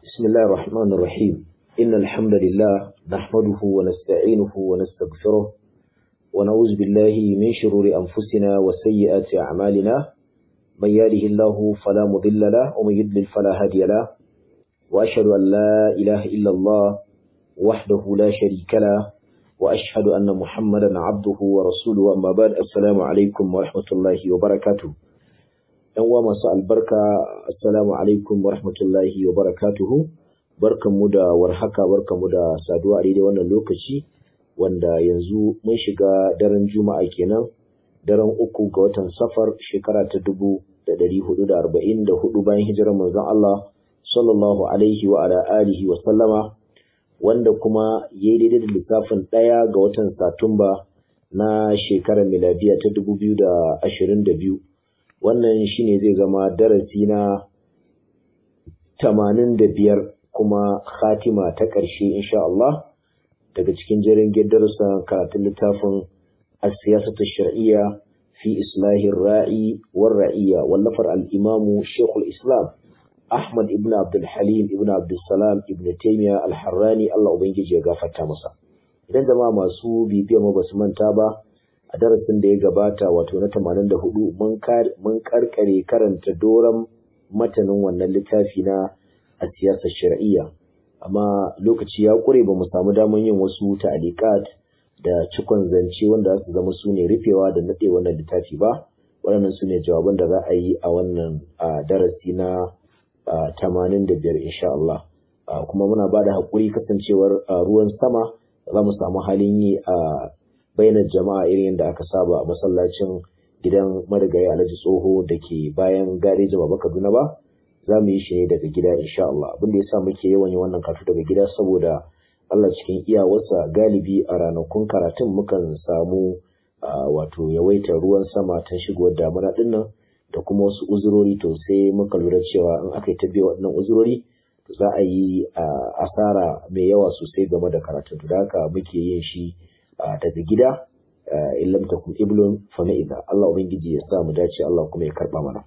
بسم الله الرحمن الرحيم إن الحمد لله نحمده ونستعينه ونستغفره ونعوذ بالله من شرور أنفسنا وسيئات أعمالنا من يهده الله فلا مضل له ومن يضلل فلا هادي له وأشهد أن لا إله إلا الله وحده لا شريك له وأشهد أن محمدا عبده ورسوله أما بعد السلام عليكم ورحمة الله وبركاته ‘yan uwa masu albarka assalamu alaikum wa rahmatullahi wa barakatuhu barkanmu da warhaka barkanmu da saduwa a daidai wannan lokaci wanda yanzu mun shiga daren juma'a kenan daren uku ga watan safar shekara ta dubu da dari hudu da arba'in da hudu bayan hijirar manzon Allah sallallahu alaihi wa ala alihi wa sallama wanda kuma ya yi daidai da lissafin ɗaya ga watan satumba na shekarar miladiya ta dubu biyu da ashirin da biyu wannan shine zai zama darasi na tamanin da biyar kuma khatima ta ƙarshe insha Allah daga cikin jerin darussan karatun littafin as-siyasatu shar'iyya fi islahi ra'i war ra'iyya wallafar al-imamu Sheikhul Islam Ahmad ibn Abdul Halim ibn Abdul Salam ibn Taymiyyah al-Harrani Allah ubangiji ya gafarta masa idan jama'a masu bibiya mu basu manta ba a darasin da ya gabata wato na 84 mun karkare karanta doron matanin wannan littafi na a siyasar shari'iyya amma lokaci ya kure ba mu samu damar yin wasu ta'alikat da cikon zance wanda za su zama su ne rufewa da naɗe wannan littafi ba waɗannan su ne jawaban da za a yi a wannan darasi na 85 insha Allah kuma muna ba da haƙuri kasancewar ruwan sama za mu samu halin yi a bainar jama'a irin yadda aka saba a masallacin gidan marigayi alhaji tsoho da ke bayan garejin baba kaduna ba za mu yi shi ne daga gida insha Allah abin da yasa muke yawan yi wannan karatu daga gida saboda Allah cikin iyawarsa galibi a ranakun karatun mukan samu wato yawaitar ruwan sama ta shigowar damuna din nan da kuma wasu uzurori to sai muka lura cewa in aka yi ta biya waɗannan uzurori za a yi asara mai yawa sosai game da karatun da haka muke yin shi daga gida in lam takun iblun fa idza Allah ubangiji ya sa mu dace Allah kuma ya karba mana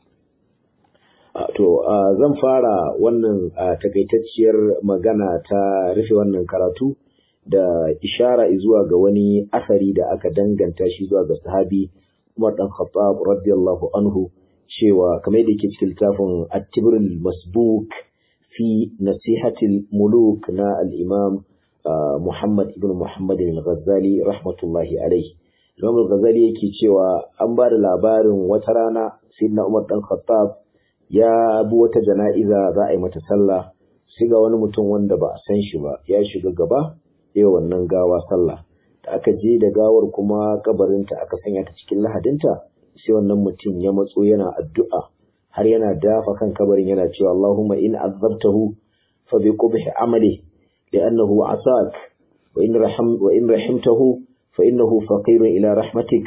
to zan fara wannan takaitacciyar magana ta rufe wannan karatu da ishara zuwa ga wani asari da aka danganta shi zuwa ga sahabi Umar dan Khattab radiyallahu anhu cewa kamar yadda yake cikin littafin At-Tibrul Masbuk fi Nasihatil Muluk na al-Imam Muhammad ibn Muhammad al-Ghazali rahmatullahi alaihi. Imam al-Ghazali yake cewa an ba da labarin wata rana Sayyidina Umar dan Khattab ya bi wata jana'iza za a yi mata sallah sai ga wani mutum wanda ba a san shi ba ya shiga gaba ya wannan gawa sallah da aka je da gawar kuma kabarinta aka sanya ta cikin lahadinta sai wannan mutum ya matso yana addu'a har yana dafa kan kabarin yana cewa Allahumma in azabtahu fa bi qubhi amali لأنه عصاك وإن, رحم وإن رحمته فإنه فقير إلى رحمتك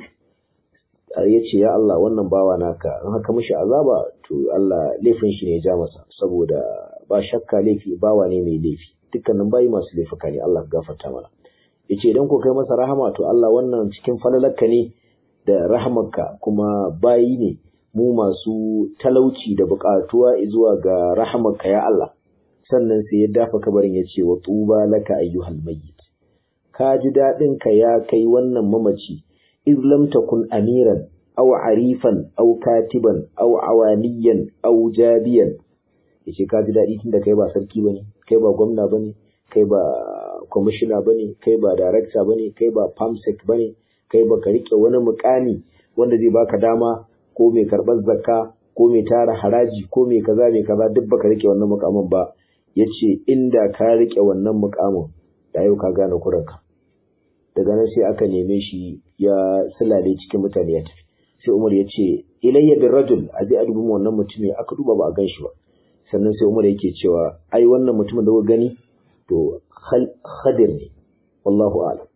yace ya Allah wannan bawa naka in haka mishi azaba to Allah laifin shi ne ya ja masa saboda ba shakka laifi bawa ne mai laifi dukkanin bayi masu laifuka ne Allah gafarta mana yace idan ko kai masa rahama to Allah wannan cikin falalarka ne da rahamarka kuma bayi ne mu masu talauci da buƙatuwa zuwa ga rahamarka ya Allah sannan sai ya dafa kabarin ya ce wa tuba laka ayyuhal mayyit ka ji daɗin ka ya kai wannan mamaci iz lam takun amiran aw arifan aw katiban aw awaniyan aw jabiyan yace ka ji daɗi tunda kai ba sarki bane kai ba gwamna bane kai ba kwamishina bane kai ba darakta bane kai ba famsec bane kai ba ka rike wani mukami wanda zai baka dama ko mai karɓar zakka ko mai tara haraji ko mai kaza mai kaza duk baka rike wannan mukamin ba ya ce inda ka riƙe wannan mukamin da yau ka gane kuranka daga nan sai aka neme shi ya silale cikin mutane ya tafi sai umar ya ce ilayya bin rajul a je a dubi wannan mutumin aka duba ba a gan shi ba sannan sai umar yake cewa ai wannan mutumin da kuka gani to khadir ne wallahu a'lam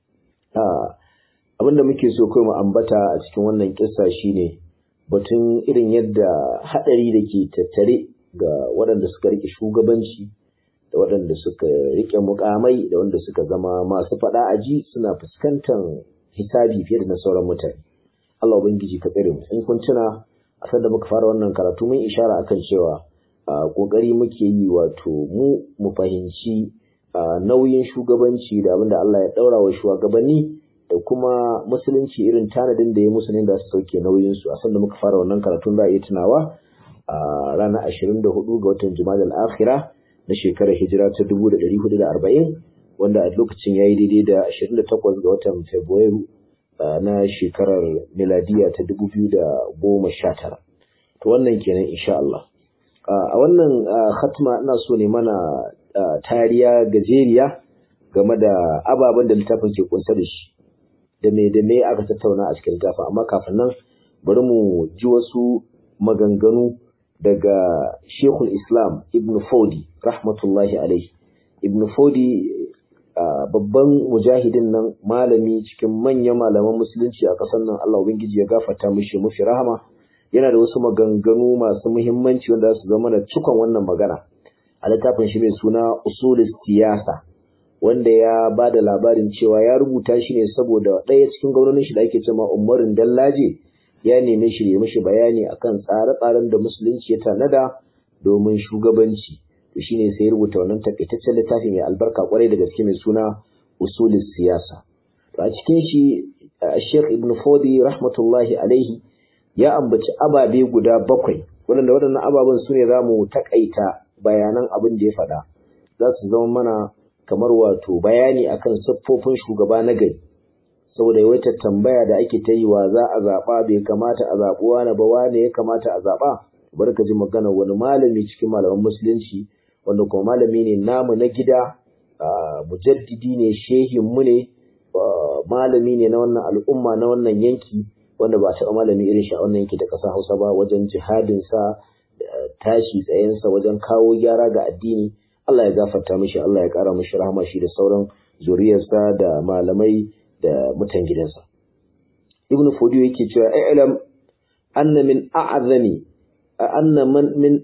abin da muke so kai mu ambata a cikin wannan kissa shine batun irin yadda hadari da ke tattare ga waɗanda suka riƙe shugabanci da waɗanda suka riƙe mukamai da wanda suka zama masu faɗa aji suna fuskantar hisabi fiye da na sauran mutane Allah ubangiji ka tsare mu in kun tuna a sanda muka fara wannan karatu mun ishara akan cewa ƙoƙari muke yi wato mu mu fahimci nauyin shugabanci da abin da Allah ya ɗaura wa shugabanni da kuma musulunci irin tanadin da ya musu ne da su sauke nauyinsu a sanda muka fara wannan karatun za a iya tunawa a ranar ashirin da hudu ga watan Jumadal Akhira na shekarar hijira ta dubu da ɗari hudu da arba'in wanda a lokacin ya yi daidai da ashirin da takwas ga watan Fabrairu na shekarar miladiya ta dubu biyu da goma sha tara. To wannan kenan insha Allah. A wannan khatma ina so ne mana tariya gajeriya game da ababen da littafin ke kunsa da shi da me da me aka tattauna a cikin littafin amma kafin nan bari mu ji wasu maganganu daga Sheikhul Islam Ibn Fodi rahmatullahi alaihi Ibn Fodi babban mujahidin nan malami cikin manyan malaman musulunci a ƙasar nan Allah ubangiji ya gafarta mishi mafi rahama yana da wasu maganganu masu muhimmanci wanda su zama da cikon wannan magana a littafin shi mai suna usulis siyasa wanda ya ba da labarin cewa ya rubuta shi ne saboda ɗaya cikin gwamnonin shi da ake cewa umarin dallaje ya nemi shi ya mishi bayani akan tsare-tsaren da musulunci ya tanada domin shugabanci to shine sai ya rubuta wannan takaitaccen littafi mai albarka kwarai da gaske mai suna usulis siyasa a cikin shi Sheikh Ibn Fodi rahmatullahi alaihi ya ambaci ababe guda bakwai waɗanda waɗannan ababen su ne za mu taƙaita bayanan abin da ya faɗa za su zama mana kamar wato bayani akan siffofin shugaba na gari saboda yawaitar tambaya da ake ta yi wa za a zaɓa bai kamata a zaɓi wani ba wane ya kamata a zaɓa bari ka ji magana wani malami cikin malaman musulunci wanda kuma malami ne namu na gida mujaddidi ne shehin mu ne malami ne na wannan al'umma na wannan yanki wanda ba a taɓa malami irin shi a wannan yanki da ƙasa Hausa ba wajen jihadinsa tashi tsayensa wajen kawo gyara ga addini Allah ya gafarta mishi Allah ya ƙara mishi rahama shi da sauran zuriyarsa da malamai da mutan gidansa Ibn Fodiyo yake cewa i'lam anna min a'zami anna man min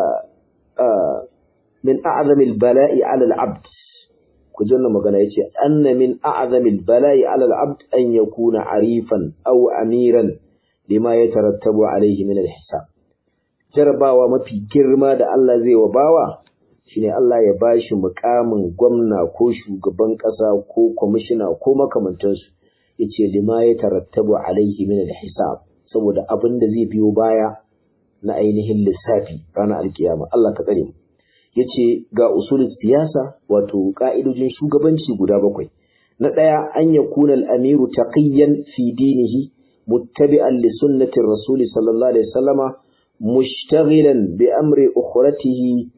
min a'zami al-bala'i 'ala al-'abd ku ji wannan magana yace anna min a'zami al-bala'i 'ala al-'abd an yakuna 'arifan aw amiran lima yatarattabu alayhi min al-hisab jarabawa mafi girma da Allah zai wa bawa shine Allah ya bashi mukamin gwamna ko shugaban kasa ko kwamishina ko makamantansu yace lima yatarattabu alayhi min al-hisab saboda abin da zai biyo baya na ainihin lissafi ranar alkiyama Allah ka tsare mu yace ga usulul siyasa wato ka'idojin shugabanci guda bakwai na daya an yakuna al-amiru taqiyan fi dinihi muttabi'an li sunnati rasuli sallallahu alaihi wasallama mushtaghilan bi amri ukhratihi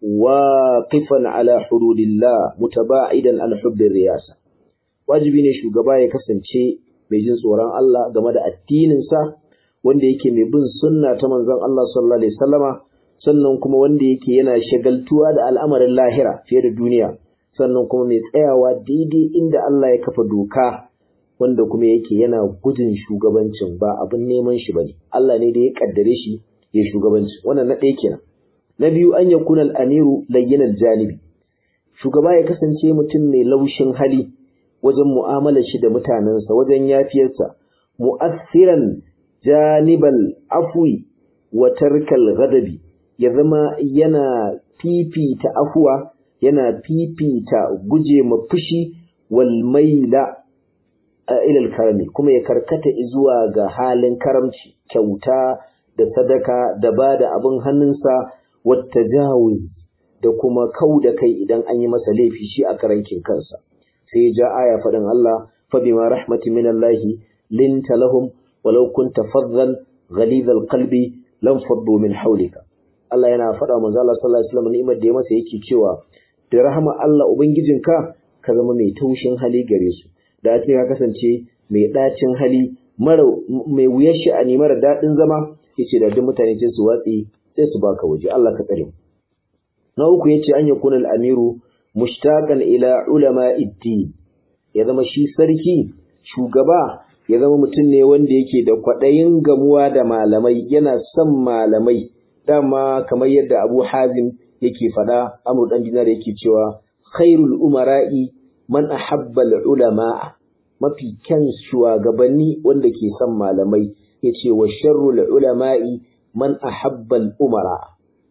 waqifan ala hududillah mutaba'idan an hubbi riyasa wajibi ne shugaba ya kasance mai jin tsoron Allah game da addinin sa wanda yake mai bin sunna ta manzon Allah sallallahu alaihi wasallama sannan kuma wanda yake yana shagaltuwa da al'amarin lahira fiye da duniya sannan kuma mai tsayawa daidai inda Allah ya kafa doka wanda kuma yake yana gudun shugabancin ba abin neman shi bane Allah ne da ya kaddare shi ya shugabanci wannan na ɗaya kenan na biyu an yakuna al-amiru layyin janibi shugaba ya kasance mutum mai laushin hali wajen mu'amalar shi da mutanensa wajen yafiyarsa mu'assiran janibal afwi wa tarkal ghadabi ya zama yana fifita afuwa yana fifita guje ma fushi wal maila ilal karami kuma ya karkata zuwa ga halin karamci kyauta da sadaka da ba da abin hannunsa wata jawuz da kuma kau da kai idan an yi masa laifi shi a karankin kansa sai ya ja aya faɗin Allah fa bima rahmatin min Allah linta lahum walau kunta faddan ghalidhal qalbi lam faddu min hawlika Allah yana faɗa manzo Allah sallallahu alaihi wasallam ni'imar da ya masa yake cewa da rahama Allah ubangijinka ka zama mai taushin hali gare su da ce ka kasance mai ɗacin hali mara mai wuyar sha'ani mara daɗin zama yace da duk mutane sai su watsi sai su baka waje Allah ka tsare na uku yace an yakuna al-amiru mushtaqan ila ulama din ya zama shi sarki shugaba ya zama mutum ne wanda yake da kwaɗayin gamuwa da malamai yana son malamai dama kamar yadda Abu Hazim yake faɗa Amr dan Dinar yake cewa khairul umara'i man ahabba ulama mafi kyan shugabanni wanda ke son malamai yace wa sharrul ulama'i man ahabba umara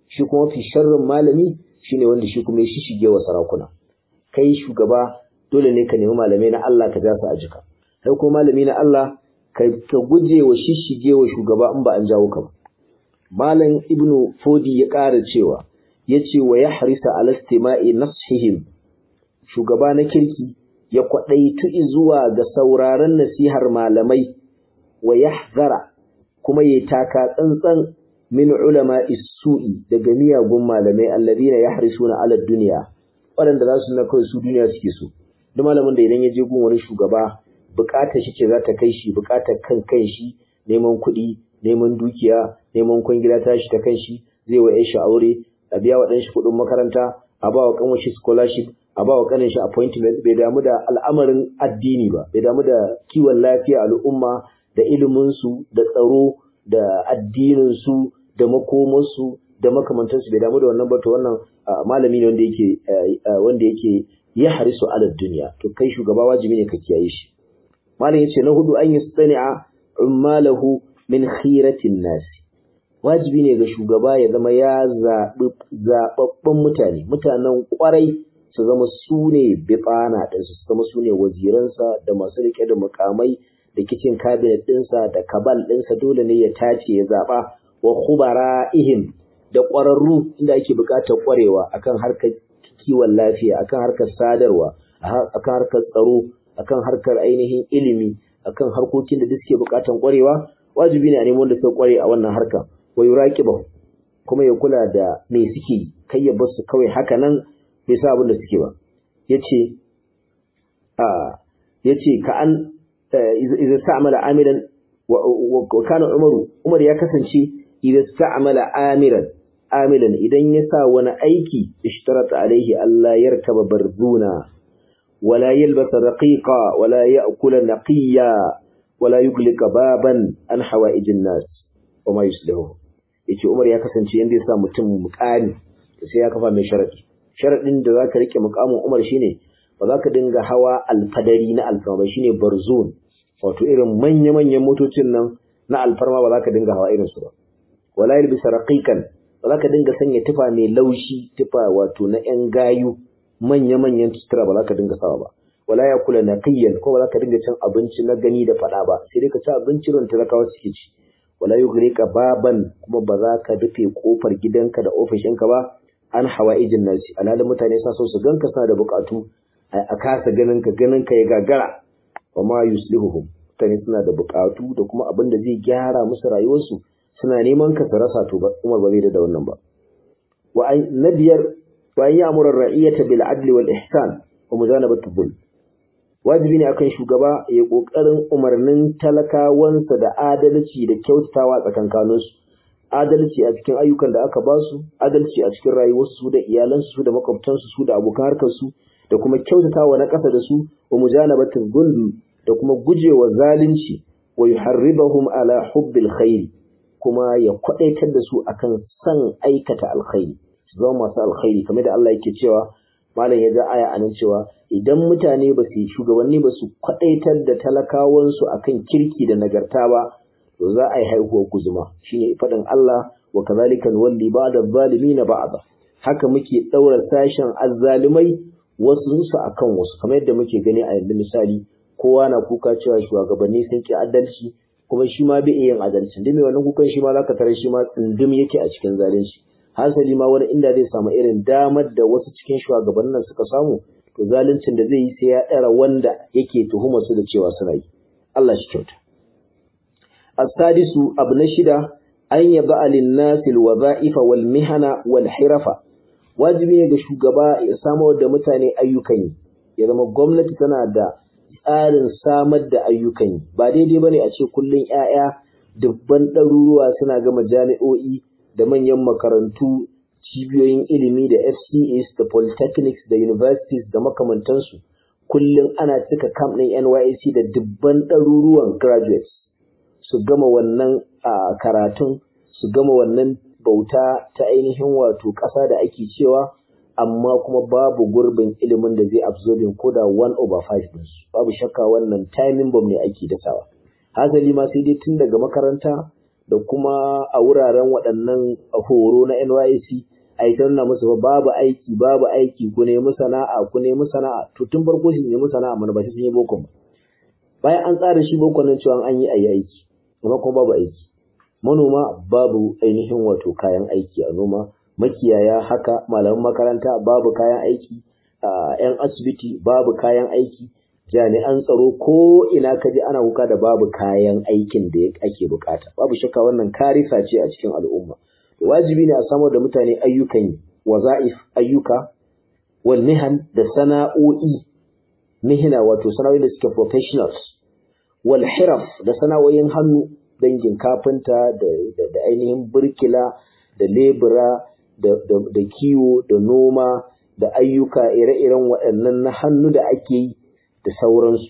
shi kuma fi sharrin malami shine wanda shi kuma ya shishige wa sarakuna kai shugaba dole ne ka nemi malamai na Allah ka ja su a jika kai kuma malami na Allah ka guje wa shishige wa shugaba in ba an jawo ka ba malam ibnu fodi ya ƙara cewa yace wa ya harisa ala istima'i nashihim shugaba na kirki ya kwadaitu zuwa ga sauraron nasihar malamai wa yahzara kuma ya taka tsantsan min ulama isu'i daga miyagun malamai alladhina yahrisuna ala dunya waɗanda za su na kawai su duniya suke so duk malamin da idan ya je gun wani shugaba bukatar shi ce za ta kai shi bukatar kan kan shi neman kuɗi neman dukiya neman kwangila ta shi ta kan shi zai wa shi aure a biya wa shi kuɗin makaranta a ba wa kanwar shi scholarship a ba wa kanin shi appointment bai damu da al'amarin addini ba bai damu da kiwon lafiya al'umma da ilimin su da tsaro da addinin su da makomansu da makamantansu bai damu da wannan ba to wannan malami ne wanda yake wanda yake ya harisu ala duniya to kai shugaba wajibi ne ka kiyaye shi malam yace na hudu an yastani'a ummalahu min khiratin nas wajibi ne ga shugaba ya zama ya zabi zababban mutane mutanen kwarai su zama su ne bitsana ɗinsu su zama su ne waziransa da masu rike da mukamai da kicin cabinet ɗinsa da kabal ɗinsa dole ne ya tace ya zaɓa wa khubara'ihim da ƙwararru inda ake buƙatar ƙwarewa akan harkar kiwon lafiya akan harkar sadarwa akan harkar tsaro akan harkar ainihin ilimi akan harkokin da suke buƙatar ƙwarewa wajibi ne a nemi wanda suka ƙware a wannan harka wa yuraqibu kuma ya kula da me suke kai ya bar su kawai haka nan bai sa abin da suke ba yace a yace ka an idza sa'amala amilan wa kana umaru umar ya kasance idza sta'mala amiran amilan idan ya sa wani aiki ishtarata alaihi Allah yarkaba barzuna wala yalbasa raqiqa wala ya'kula naqiya wala yuglika baban an hawaijin nas wa ma yuslihu yace Umar ya kasance yanda ya sa mutum mukami sai ya kafa mai sharadi sharadin da zaka rike mukamin Umar shine ba za ka dinga hawa alfadari na alfama ba shine barzun wato irin manya-manyan motocin nan na alfarma ba za ka dinga hawa irinsu ba wala yalbisa raqiqan ba za ka dinga sanya tufa mai laushi tufa wato na yan gayu manya-manyan sutura ba za ka dinga sawa ba wala ya kula naqiyan ko ba za ka dinga cin abinci na gani da fada ba sai dai ka ci abinci ron talakawa suke ci wala yughrika baban kuma ba za ka rufe kofar gidanka da ofishinka ba an hawaijin nasi alhalin mutane sa so su ganka suna da bukatu a kasa ganin ka ganin ka ya gagara wa ma yuslihuhum mutane suna da bukatu da kuma abin da zai gyara musu rayuwarsu suna neman ka su rasa to Umar ba zai da wannan ba wa na biyar wa an ya'muru ar-ra'iyata bil adli wal ihsan wa mujanabatu dhulm wajibi ne akan shugaba ya kokarin umarnin talakawansa da adalci da kyautatawa tsakankanin su adalci a cikin ayyukan da aka basu adalci a cikin rayuwarsu da iyalansu da makwabtansu su da abokan harkar su da kuma kyautatawa na ƙasa da su wa mujanabatu dhulm da kuma gujewa zalunci wa yuharribahum ala hubbil khairi kuma ya kwadaitar da su akan san aikata alkhairi su zama masu alkhairi kamar da Allah yake cewa malam ya ga aya anan cewa idan mutane ba su shugabanni ba su kwadaitar da talakawan su akan kirki da nagarta ba to za a yi haihuwar guzuma shine faɗin Allah wa kazalika nuwalli ba'da zalimin ba'da haka muke daura sashen azzalimai wasu su akan wasu kamar yadda muke gani a yanzu misali kowa na kuka cewa shugabanni sun ki adalci kuma shi ma bai iya yin adalci dai mai wannan kukan shi ma zaka tare shi ma tsindim yake a cikin zalunci hasali ma wani inda zai samu irin damar da wasu cikin shugabannin suka samu to zaluncin da zai yi sai ya ɗara wanda yake tuhumar su da cewa suna yi Allah shi kyauta as-sadisu abu na shida an yaba alin-nasi al-wadha'ifa wal mihana wal hirafa wajibi ne ga shugaba ya samar da mutane ayyukan yi ya zama gwamnati tana da tsarin samar da ayyukan yi ba daidai bane a ce kullun ƴaƴa dubban ɗaruruwa suna gama jami'o'i da manyan makarantu cibiyoyin ilimi da FCAs da polytechnics da universities da makamantansu kullum ana cika camp ɗin NYSC da dubban ɗaruruwan graduates su gama wannan karatun su gama wannan bauta ta ainihin wato ƙasa da ake cewa amma kuma babu gurbin ilimin da zai absorbing ko da 1 over 5 ɗinsu babu shakka wannan timing bomb ne ake dasawa hasali ma sai dai tun daga makaranta da kuma a wuraren waɗannan horo na NYC a yi nuna musu babu aiki babu aiki ku nemi sana'a ku nemi sana'a to tun farko su nemi sana'a mana ba sai sun yi boko ba bayan an tsara shi boko nan cewa an yi ayi aiki amma kuma babu aiki manoma babu ainihin wato kayan aiki a noma makiyaya haka malaman makaranta babu kayan aiki yan asibiti babu kayan aiki jami'an tsaro ko ina ka je ana kuka da babu kayan aikin da ake bukata babu shakka wannan karisa ce a cikin al'umma wajibi ne a samar da mutane ayyukan yi waza'if ayyuka wal mihan da sana'o'i mihina wato sana'o'i da suke professionals wal hiraf da sana'o'in hannu dangin kafinta da ainihin burkila da lebura da kiwo da noma da ayyuka ire-iren waɗannan na hannu da ake yi da sauransu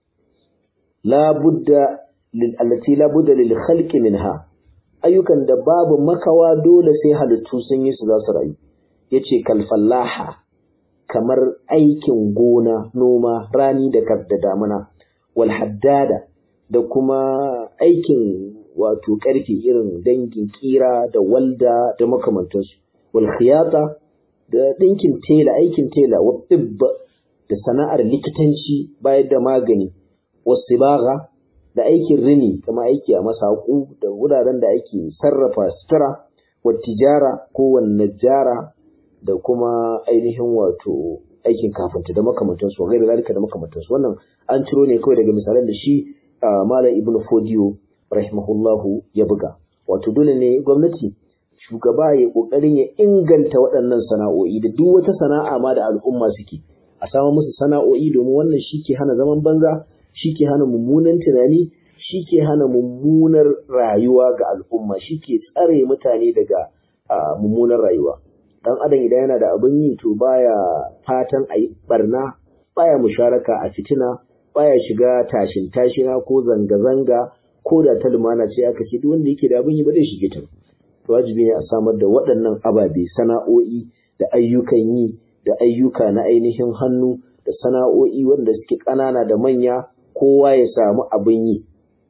labudda allati labudda lil khalqi minha ayyukan da babu makawa dole sai halittu sun yi su za su rayu yace kal fallaha kamar aikin gona noma rani da da damuna wal haddada da kuma aikin wato karfe irin dangin kira da walda da makamantansu wal khiyata da dinkin tela aikin tela wa tibba da sana'ar likitanci bayar da magani wasibagha da aikin rini kama aiki a masaku da wuraren da ake sarrafa sutura wa tijara ko wanne jara da kuma ainihin wato aikin kafinta da makamantansu wa gairu zalika da makamantansu wannan an ciro ne kawai daga misalan da shi malam ibnu fodiyo rahimahullahu ya buga wato dole ne gwamnati shugaba ya kokarin ya inganta waɗannan sana'o'i da duk wata sana'a ma da al'umma suke a samu musu sana'o'i domin wannan shi ke hana zaman banza shi ke hana mummunan tunani shi ke hana mummunar rayuwa ga al'umma shi ke tsare mutane daga mummunar rayuwa dan adam idan yana da abin yi to baya fatan a yi barna baya musharaka a fitina baya shiga tashin tashina ko zanga-zanga ko da ta lumana ce aka ce duk wanda yake da abin yi ba zai shige ta wajibi ne a samar da waɗannan ababe sana'o'i da ayyukan yi da ayyuka na ainihin hannu da sana'o'i wanda suke ƙanana da manya kowa ya samu abin yi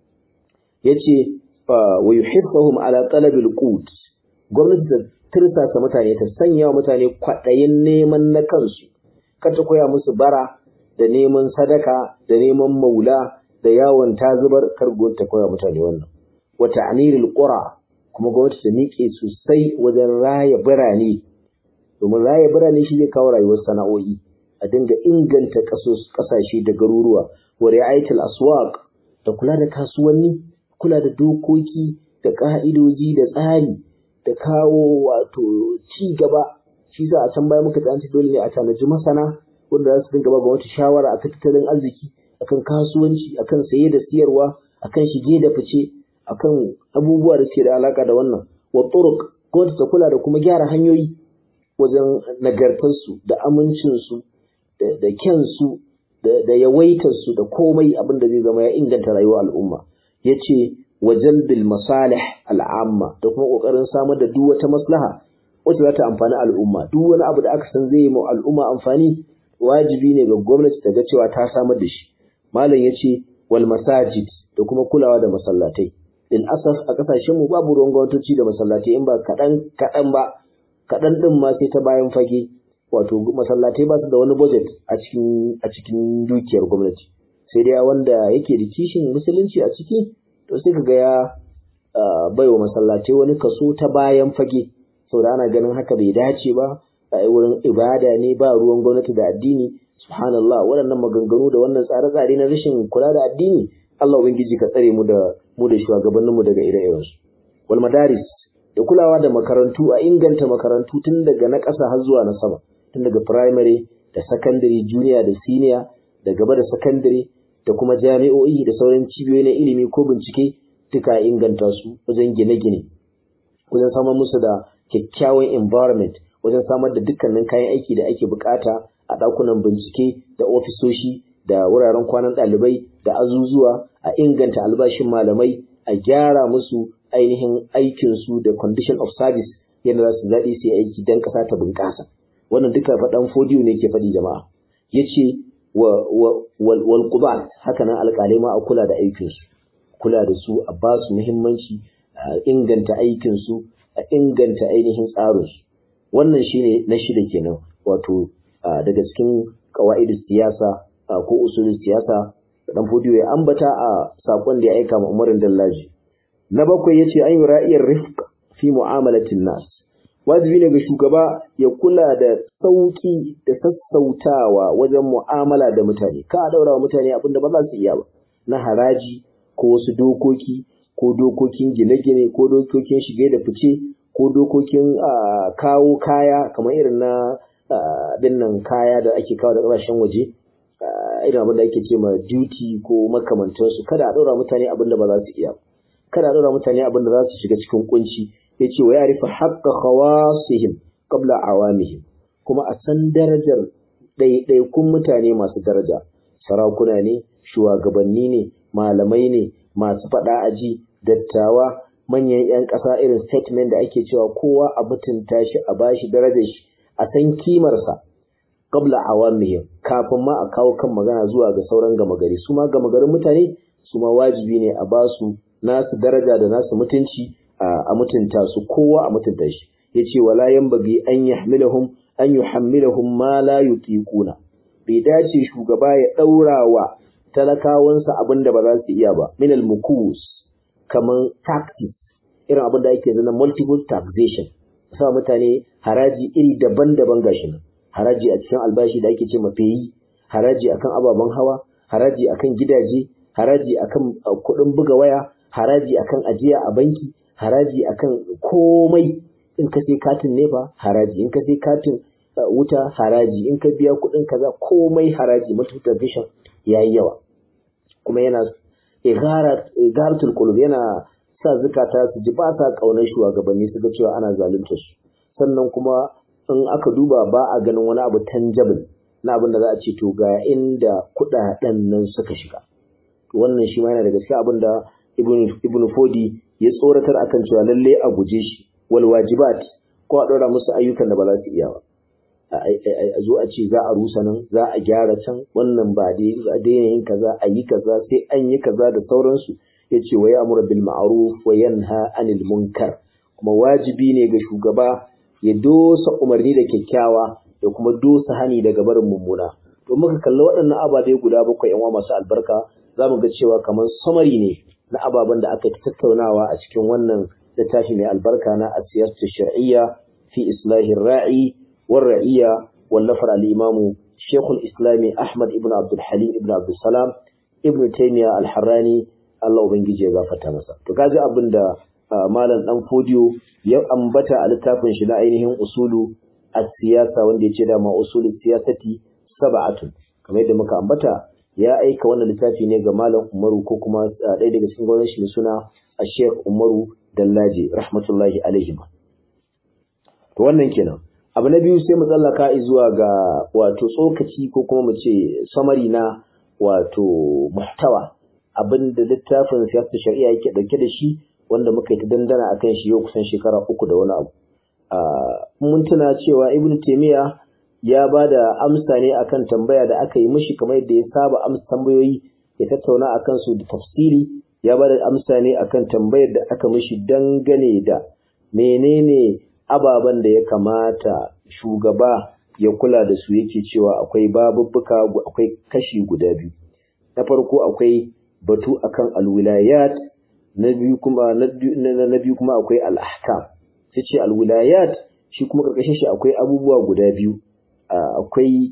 yace wa yuhibbuhum ala talabil qut gwamnati ta tirsasa mutane ta sanya wa mutane kwaɗayin neman na kansu kar ta koya musu bara da neman sadaka da neman maula da yawon ta zubar kar ta koya mutane wannan wa ta'niril qura kuma gwamnati ta miƙe sosai wajen raya birane domin raya birane shi zai kawo rayuwar sana'o'i a dinga inganta ƙasashe da garuruwa wa ri'ayatul aswaq da kula da kasuwanni kula da dokoki da ƙa'idoji da tsari da kawo wato ci gaba shi sa a can baya muka tsanci dole ne a tanaji masana wanda za su dinga ba gwamnati shawara akan tattalin arziki akan kasuwanci akan saye da siyarwa akan shige da fice akan abubuwa da suke da alaka da wannan wa turuq gwamnati ta kula da kuma gyara hanyoyi wajen nagartarsu da amincinsu da kyansu da yawaitarsu da komai abin da zai zama ya inganta rayuwar al'umma ya ce wa jalbil masalih al'amma da kuma ƙoƙarin samar da duk wata maslaha wacce za ta amfani al'umma duk wani abu da aka san zai yi ma al'umma amfani wajibi ne ga gwamnati ta ga cewa ta samar da shi malam ya ce wal masajid da kuma kulawa da masallatai lil asaf a kasashen mu babu ruwan gwamnatoci da masallatai in ba kaɗan kaɗan ba kaɗan ɗin ma sai ta bayan fage wato masallatai ba su da wani budget a cikin a cikin dukiyar gwamnati sai dai wanda yake da kishin musulunci a ciki to sai kaga ya bai wa masallatai wani kaso ta bayan fage saboda ana ganin haka bai dace ba a wurin ibada ne ba ruwan gwamnati da addini subhanallah waɗannan maganganu da wannan tsare-tsare na rashin kula da addini Allah ubangiji ka tsare mu da mu da shugabanninmu daga ire-irensu wal madaris da kulawa da makarantu a inganta makarantu tun daga na ƙasa har zuwa na sama tun daga primary da secondary junior da senior da gaba da secondary da kuma jami'o'i da sauran cibiyoyi na ilimi ko bincike duka inganta su wajen gine-gine wajen samar musu da kyakkyawan environment wajen samar da dukkanin kayan aiki da ake bukata a ɗakunan bincike da ofisoshi da wuraren kwanan ɗalibai da azuzuwa a inganta albashin malamai a gyara musu ainihin aikinsu da condition of service yadda za su zaɗi su yi aiki don ƙasa ta bunƙasa wannan duka faɗan fodiyo ne ke faɗi jama'a ya ce wal qudat haka nan alƙalai ma a kula da aikinsu kula da su a ba su muhimmanci a inganta aikinsu a inganta ainihin tsarinsu wannan shine na shida kenan wato daga cikin qawaidus siyasa ko usulul siyasa dan fodiyo ya ambata a sakon da ya aika ma Umarin Dallaji na bakwai yace an yi ra'iyar rifq fi mu'amalatin nas wajibi ne ga shugaba ya kula da sauki da sassautawa wajen mu'amala da mutane ka daura wa mutane abinda ba za su iya ba na haraji ko wasu dokoki ko dokokin gine-gine ko dokokin shige da fice ko dokokin kawo kaya kamar irin na abin nan kaya da ake kawo da ƙasashen waje irin abin da ake ce ma duty ko makamantansu kada a ɗora mutane abin da ba za su iya kada a ɗora mutane abin da za su shiga cikin kunci ya ce wa ya rufe haƙƙa khawasihim qabla awamihim kuma a san darajar ɗaiɗaikun mutane masu daraja sarakuna ne shugabanni ne malamai ne masu faɗa aji dattawa manyan 'yan ƙasa irin statement da ake cewa kowa a mutunta shi a bashi darajar shi a san kimarsa qabla awamihim kafin ma a kawo kan magana zuwa ga sauran gama gari su ma gama garin mutane su ma wajibi ne a basu nasu daraja da nasu mutunci a mutunta su kowa a mutunta shi yace wala yanbaghi an yahmilahum an yuhammilahum ma la yutiquna bai dace shugaba ya daura wa talakawansa abin da ba za su iya ba min al-mukus kaman taxes irin abin da ake zana multiple taxation sa mutane haraji iri daban-daban gashi nan haraji a cikin albashi da ake ce mafiyi haraji akan ababen hawa haraji akan gidaje haraji akan kuɗin buga waya haraji akan ajiya a banki haraji akan komai in ka sai katin nefa haraji in ka sai katin wuta haraji in ka biya kuɗin kaza komai haraji multiple taxation yayi yawa kuma yana igaratul qulub yana sa zukata su ji ba sa kaunar shugabanni su ga cewa ana zalunta su sannan kuma in aka duba ba a ganin wani abu tangible na abin da za a ce to ga inda kuɗaɗen nan suka shiga wannan shi ma yana daga cikin abin da ibn fodi ya tsoratar akan cewa lalle a guje shi wal wajibat ko a ɗora musu ayyukan da ba za su iya ba a zo a ce za a rusa nan za a gyara can wannan ba dai a daina yin kaza a yi kaza sai an yi kaza da sauransu ya ce wa ya'muru bil ma'ruf wa yanha anil munkar kuma wajibi ne ga shugaba ya dosa umarni da kyakkyawa da kuma dosa hani daga barin mummuna to muka kalli waɗannan ababe guda bakwai yan masu albarka za mu ga cewa kamar samari ne na ababen da aka tattaunawa a cikin wannan littafi mai albarka na asiyasatu shar'iyya fi islahin ra'i war ra'iyya wallafar al-imamu shekul islami ahmad ibn abdul halim ibn abdul salam ibn taymiya al-harrani Allah ubangiji ya gafarta masa to kaji abin da malam dan fodiyo ya ambata a littafin shi na ainihin usulu as-siyasa wanda yace da ma usulu siyasati sab'atun kamar yadda muka ambata ya aika wannan littafi ne ga malam Umaru ko kuma ɗaya daga cikin gwamnati shi suna Sheikh Umaru Dallaji rahmatullahi alaihi to wannan kenan abu na biyu sai mu tsallaka zuwa ga wato tsokaci ko kuma mu ce samari na wato muhtawa abin da littafin siyasar shari'a yake dauke da shi wanda muka yi ta dandana akan shi yau kusan shekara uku da wani abu mun tuna cewa ibnu taymiya ya ba da amsa ne akan tambaya da aka yi mishi kamar yadda ya saba amsa tambayoyi ya tattauna akan su da tafsiri ya ba da amsa ne akan tambayar da aka mishi dangane da menene ababen da ya kamata shugaba ya kula da su yake cewa akwai babubbuka akwai kashi guda biyu na farko akwai batu akan alwilayat na biyu kuma na biyu kuma akwai al-ahkam sai ce alwilayat shi kuma karkashin shi akwai abubuwa guda biyu akwai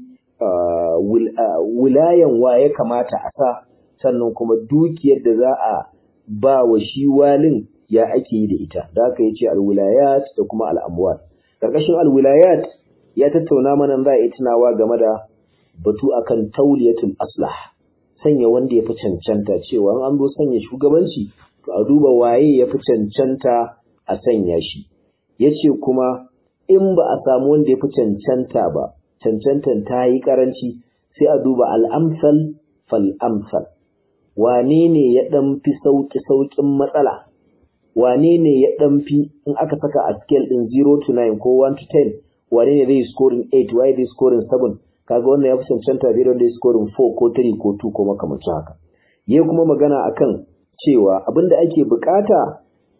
wilayan wa ya kamata a sa sannan kuma dukiyar da za a ba wa shi walin ya ake yi da ita da aka yi ce alwilayat da kuma al'amwal karkashin alwilayat ya tattauna mana za a yi tunawa game da batu akan tauliyatul aslah sanya wanda ya fi cancanta cewa an zo sanya shugabanci to a duba waye ya fi cancanta a sanya shi ya ce kuma in ba a samu wanda ya fi cancanta ba cancantan ta yi karanci sai a duba al'amsal fal'amsal wane ne ya ɗan fi sauƙi-sauƙin matsala wane ne ya ɗan fi in aka saka a scale ɗin 0 to 9 ko 1 to 10 wane ne zai scoring 8 waye zai scoring 7 kaga wannan ya fi cancanta zai da scoring 4 ko 3 ko 2 ko makamancin haka ya kuma magana akan cewa abin da ake bukata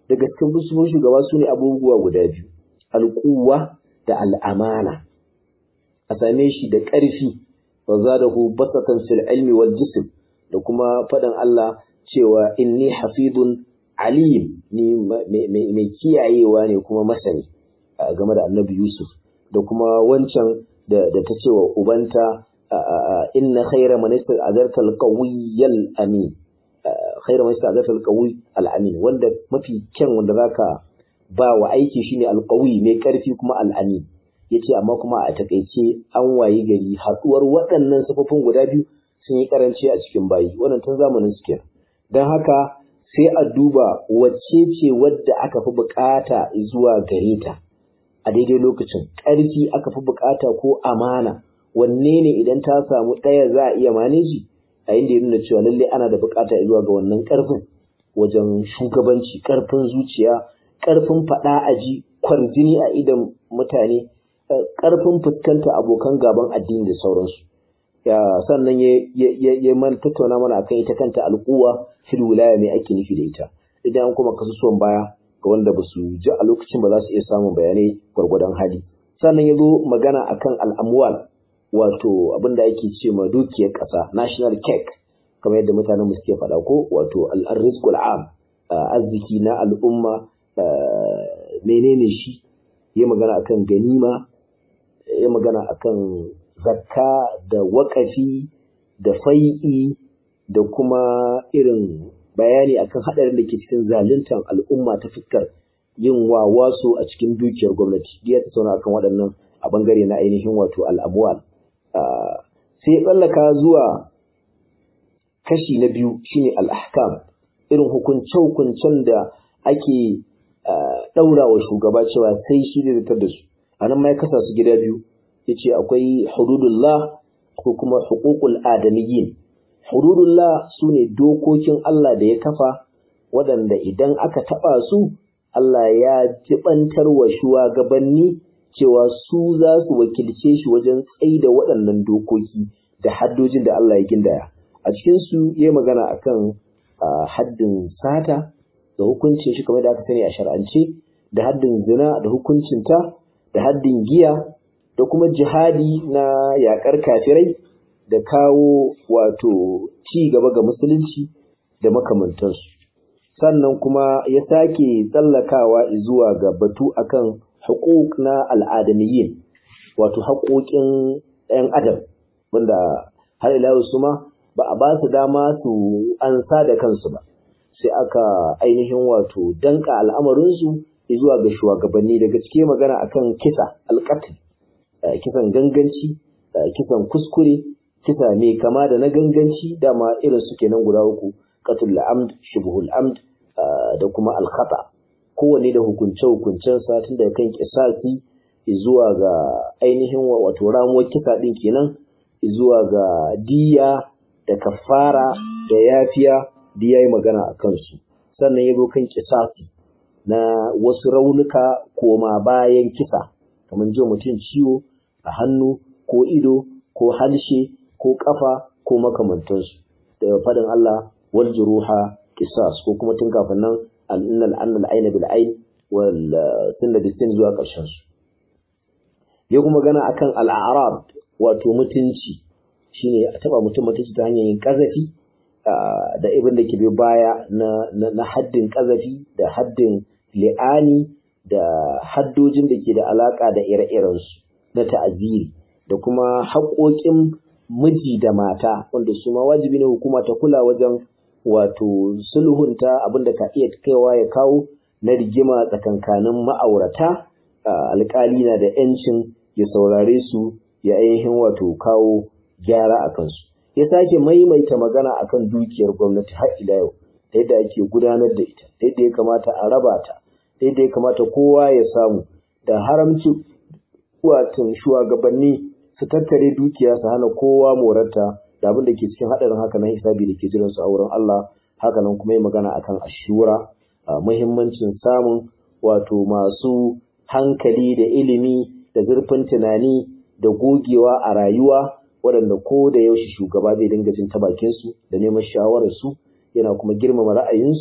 daga cikin sifofin shugaba su ne abubuwa guda biyu alquwa da al'amana a same shi da ƙarfi wa zadahu basatan fil ilmi wal jism da kuma faɗin Allah cewa inni hafidun alim ni mai kiyayewa ne kuma masani game da annabi Yusuf da kuma wancan da ta ce wa ubanta inna khayra man ista'adarta al-qawiyyal amin khayra man ista'adarta al-qawiy al-amin wanda mafi kyan wanda zaka ba wa aiki shine al-qawi mai karfi kuma al-amin yace amma kuma a takeice an wayi gari haduwar waɗannan sifofin guda biyu sun yi karanci a cikin bayi wannan tun zamanin su kenan don haka sai a duba wacce ce wadda aka fi bukata zuwa gare ta a daidai lokacin ƙarfi aka fi bukata ko amana wanne ne idan ta samu ɗaya za a iya maneji a inda ya nuna cewa lallai ana da bukata zuwa ga wannan ƙarfin wajen shugabanci ƙarfin zuciya ƙarfin faɗa aji kwarjini a idan mutane ƙarfin fuskanta abokan gaban addini da sauransu ya sannan ya ya mana tattauna mana akan ita kanta al'uwa fil wilaya mai ake nufi da ita idan an kuma kasusuwan baya ga wanda ba su ji a lokacin ba za su iya samun bayanai gwargwadon hali sannan ya zo magana akan al'amwal wato abin da ake ce ma dukiyar ƙasa national cake kamar yadda mutanen mu suke faɗa ko wato al-rizqul am arziki na al'umma menene shi ya magana akan ganima ya magana akan zakka da waƙafi da fai'i da kuma irin bayani akan haɗarin da ke cikin zaluntar al'umma ta fuskar yin wawaso a cikin dukiyar gwamnati ya tattauna akan waɗannan a ɓangare na ainihin wato al'abuwal sai tsallaka zuwa kashi na biyu shine al'ahkam irin hukunce-hukuncen da ake ɗaura wa shugaba cewa sai shi zai zartar da su a nan ma ya kasa su gida biyu ya ce akwai hududullah ko kuma hukukul adamiyyin hududullah su ne dokokin Allah da ya kafa waɗanda idan aka taɓa su Allah ya jibantar wa shugabanni cewa su za su wakilce shi wajen tsaida waɗannan dokoki da haddojin da Allah ya gindaya a cikinsu ya yi magana akan haddin sata da hukuncin shi kamar da aka sani a shar'ance da haddin zina da hukuncinta da haddin giya da kuma jihadi na yakar kafirai da kawo wato ci gaba ga musulunci da makamantansu sannan kuma ya sake tsallakawa zuwa ga batu akan hukuk na al'adamiyyin wato haƙoƙin 'yan adam wanda har ila su ma ba a ba su dama su ansa da kansu ba sai aka ainihin wato danka al'amarinsu zuwa ga shugabanni daga cike magana akan kisa alƙatil kisan ganganci kisan kuskure kisa mai kama da na ganganci dama irin su kenan guda uku qatul amd shubhul amd da kuma alkhata kowanne da hukunce hukuncensa tun daga kan kisasi zuwa ga ainihin wato ramuwar kisa din kenan zuwa ga diya da kafara da yafiya da yayi magana a kansu sannan ya zo kan kisasi na wasu raunuka koma bayan kisa kamar jin mutum ciwo a hannu ko ido ko harshe ko kafa ko makamantansu da fadin Allah wal juruha qisas ko kuma tun kafin nan al-innal annal ayna bil ayn wal sunna bis sin zuwa karshen su ya kuma gana akan al-a'rab wato mutunci shine a taba mutum mutunci ta hanyar yin kazafi da ibin da ke bi baya na haddin kazafi da haddin li'ani da haddojin da ke da alaka da ire-irensu na ta'aziri da kuma haƙoƙin miji da mata wanda su ma wajibi ne hukuma ta kula wajen wato sulhunta abin da ka iya kaiwa ya kawo na rigima tsakankanin ma'aurata alƙali na da 'yancin ya saurare su ya ainihin wato kawo gyara a kansu ya sake maimaita magana akan dukiyar gwamnati har ila yau da yadda ake gudanar da ita da yadda ya kamata a raba ta da yadda ya kamata kowa ya samu da haramci watan shugabanni su tattare dukiya su hana kowa morarta da abin da ke cikin haɗarin haka nan hisabi da ke jiran su a wurin Allah haka nan kuma yi magana akan ashura muhimmancin samun wato masu hankali da ilimi da zurfin tunani da gogewa a rayuwa waɗanda ko da yaushe shugaba zai dinga jin ta bakin su da neman shawarar su yana kuma girmama ra'ayinsu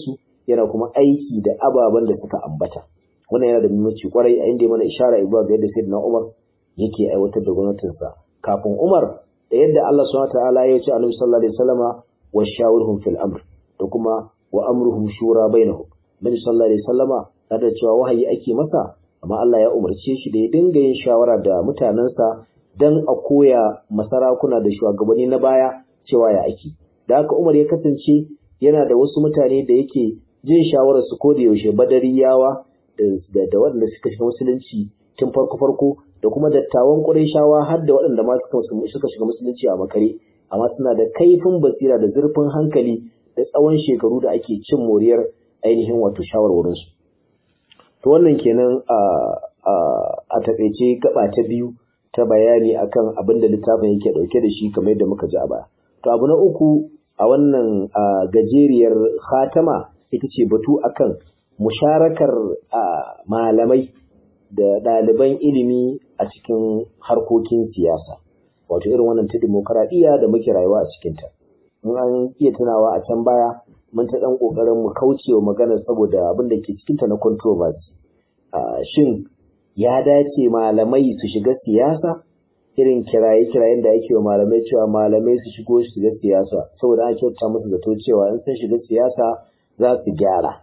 yana kuma aiki da ababen da suka ambata wannan yana da muhimmanci kwarai a inda ya mana ishara zuwa ga yadda sayyidina Umar yake aiwatar da gwamnatinsa kafin Umar da yadda Allah subhanahu wataala ya ce Annabi sallallahu alaihi wasallama wa shawirhum fil amr da kuma wa amruhum shura bainahum Nabi sallallahu alaihi wasallama da cewa wahayi ake masa amma Allah ya umarce shi da ya dinga yin shawara da mutanensa dan a koya masarakuna da shugabanni na baya cewa ya ake da haka Umar ya kasance yana da wasu mutane da yake jin shawarar su ko da yaushe badariyawa da da waɗanda suka shiga musulunci tun farko farko da kuma dattawan Qurayshawa har da waɗanda ma suka shiga musulunci a makare amma suna da kaifin basira da zurfin hankali da tsawon shekaru da ake cin moriyar ainihin wato shawarwarinsu. To wannan kenan a a takaice gaba ta biyu ta bayani akan abin da littafin yake dauke da shi kamar yadda muka ji a baya. To abu na uku a wannan gajeriyar khatama ita ce batu akan musharakar malamai da ɗaliban ilimi a cikin harkokin siyasa. Wato irin wannan ta demokaradiyya da muke rayuwa a cikinta. In an iya tunawa a can baya mun ta ɗan ƙoƙarin mu kauce wa magana saboda abin da ke cikinta na controversy. Shin ya dace malamai su shiga siyasa? Irin kiraye-kirayen da ake wa malamai cewa malamai su shigo su shiga siyasa saboda an kyauta musu zato cewa in sun shiga siyasa za su gyara.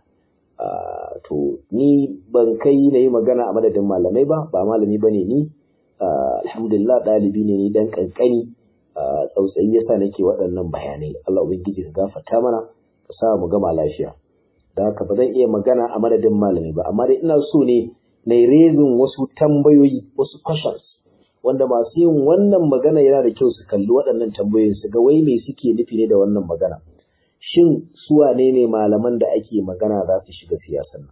To ni ban kai na yi magana a madadin malamai ba, ba malami ba ne ni. Alhamdulillah ɗalibi ne ni dan ƙanƙani. Tsautsayi yasa nake waɗannan bayanai. Allah Ubangiji ka gafarta mana. ka sa mu gama lafiya da haka ba zan iya magana a madadin malami ba amma dai ina so ne na rezin wasu tambayoyi wasu questions wanda masu yin wannan magana yana da kyau su kalli waɗannan tambayoyin su ga wai me suke nufi ne da wannan magana shin su wane ne malaman da ake magana za su shiga siyasan nan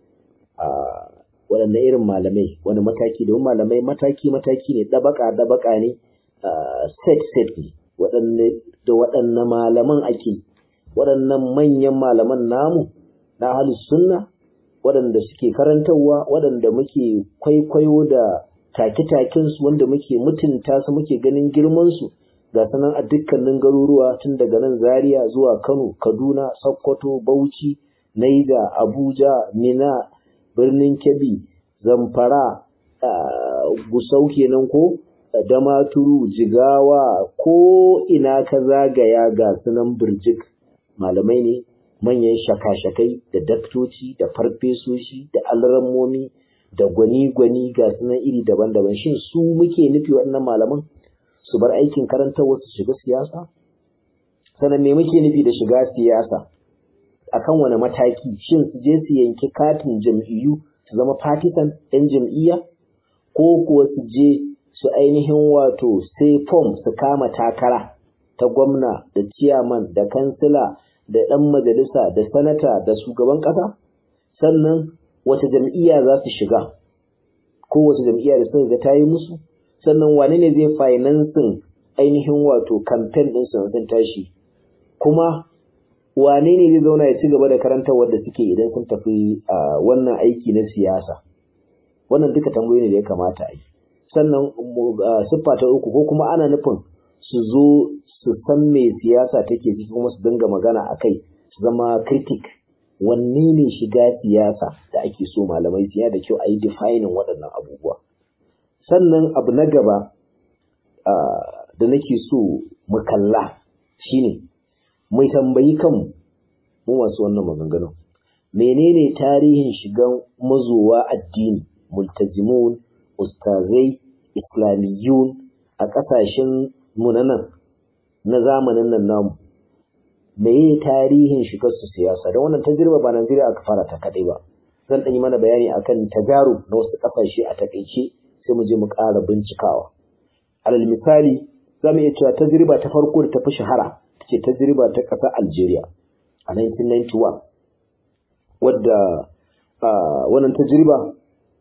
a waɗanne irin malamai wani mataki domin malamai mataki mataki ne dabaka dabaka ne set set ne waɗanne da waɗanne malaman ake waɗannan manyan malaman namu na halin sunna waɗanda suke karantarwa waɗanda muke kwaikwayo da take-takensu wanda muke mutunta su muke ganin girmansu ga sanan a dukkanin garuruwa tun daga nan zaria zuwa kano kaduna sokoto bauchi naija abuja mina birnin kebbi zamfara gusau kenan ko damaturu jigawa ko ina ka zagaya ga sunan birjik malamai ne manyan shaka-shakai da daktoci da farfesoshi da alrammomi da gwani-gwani ga sunan iri daban-daban shin su muke nufi waɗannan malaman su bar aikin karantar wasu shiga siyasa sannan me muke nufi da shiga siyasa akan wani mataki shin su je su yanki katin jam'iyyu su zama partisan ɗan jam'iyya ko kuwa su je su ainihin wato sai fom su kama takara ta gwamna da ciyaman da kansila da ɗan majalisa da sanata da shugaban ƙasa sannan wace jam'iyya za su shiga ko wace jam'iyya da suka ga ta yi musu sannan wane ne zai finansin ainihin wato kamfen ɗin su sun tashi kuma wane ne zai zauna ya ci gaba da karantar wadda suke idan sun tafi a wannan aiki na siyasa wannan duka tambayoyi ne da ya kamata a yi sannan siffa ta uku ko kuma ana nufin su zo su san me siyasa take ciki kuma su dinga magana a kai su zama critic wanne ne shiga siyasa da ake so malamai siya da kyau a yi defining waɗannan abubuwa sannan abu na gaba da nake so mu kalla shine mai tambayi kanmu mu masu wannan maganganun menene tarihin shigan mazowa addini multazimun ustazai islamiyun a ƙasashen mu na nan na zamanin nan namu meye tarihin shigar su siyasa don wannan tajriba ba Najeriya aka fara ta kadai ba zan ɗan yi mana bayani akan tajaru na wasu ƙasashe a takaice sai mu je mu ƙara bincikawa alal misali za mu iya cewa tajriba ta farko da ta fi shahara ce tajriba ta ƙasar Algeria a 1991 wadda wannan tajriba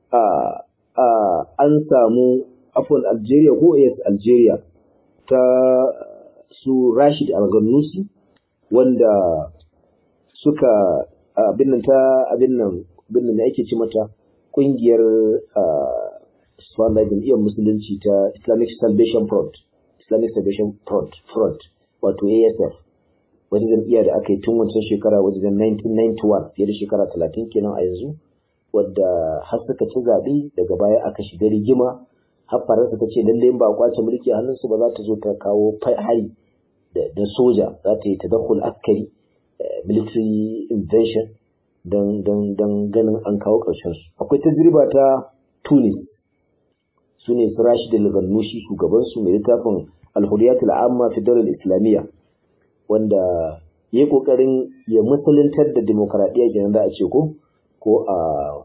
an samu afon Algeria ko yes Algeria ta su Rashid Al-Ghanousi wanda suka abin nan ta abin nan abin nan ake ci mata kungiyar Swanda jam'iyyar musulunci ta Islamic Salvation Front Islamic Salvation Front Front wato ASF wata jam'iyya da aka yi tun wancan shekara wajen 1991 fiye da shekara 30 kenan a yanzu wadda har suka ci zaɓe daga baya aka shiga rigima har faransa ta ce lallai ba a kwace mulki a hannunsu ba za ta zo ta kawo hari da soja za ta yi tadakhul askari military invention don ganin an kawo ƙarshen su akwai tajriba ta tunis su ne su rashid al-gannushi shugabansu mai littafin al-huriyat al-amma fi daular islamiyya wanda ya kokarin ya musuluntar da demokradiyya kenan da a ce ko ko a